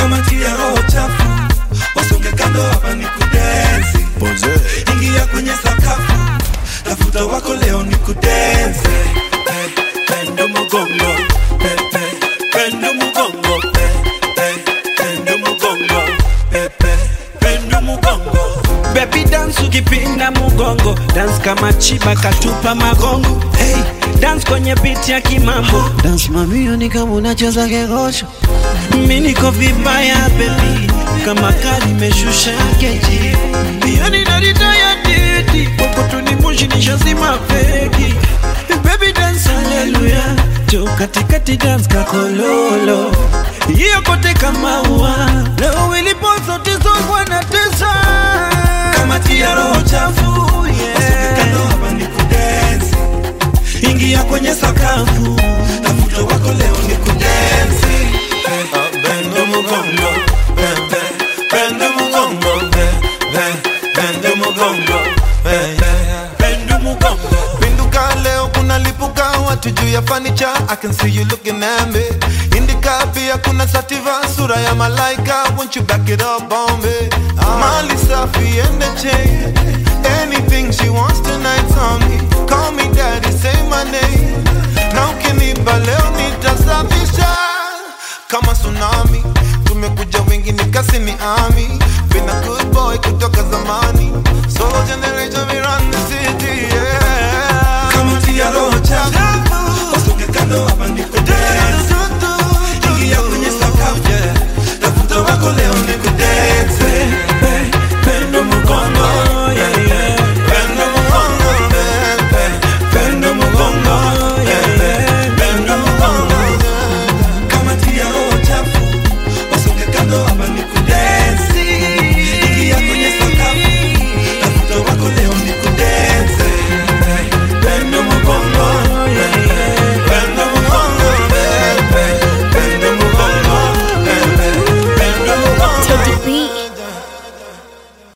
kama tia roho chafu wasonge kando hapa ni kudensi ingia kwenye sakafu tafuta wako leo ni kudensi hey, pendo mugongo hey, hey, pendo mugongo hey, hey, pendo mugongo hey, hey, pendo mugongo Baby dance ukipinda mugongo dance kama chiba katupa magongo hey, dance kwenye beat ya kimambo dance mamio ni kama unacheza kegosho mi niko vibaya baby kama kali meshusha keji yani naritaya didi kokotuni moshi nishazima feki baby dance haleluya jo katikati dance kakololo hiyo kote kama ua leo ilipo zote zogwa na tesa kama tia roho chafu wasonge kando hapa ni kudensi ingia kwenye sakafu tafuta wako leo ni kudensi hey, pendo mugongo hey, hey, pendo mugongo hey, hey, pendo mugongo hey, hey, pendo mugongo Pinduka leo kuna lipuka watu juu ya fanicha I can see you looking at me Indika pia kuna sativa sura ya malaika Won't you back it up on me Mali safi and the chain Anything she wants tonight on me Call me daddy, say my name Na ukinipa leo nitasafisha Kama tsunami Tumekuja wengi nikasi ni ami Been a good boy kutoka zamani Solo generation we run the city yeah kama tia roho chafu wasonge kando hapa ni kudensi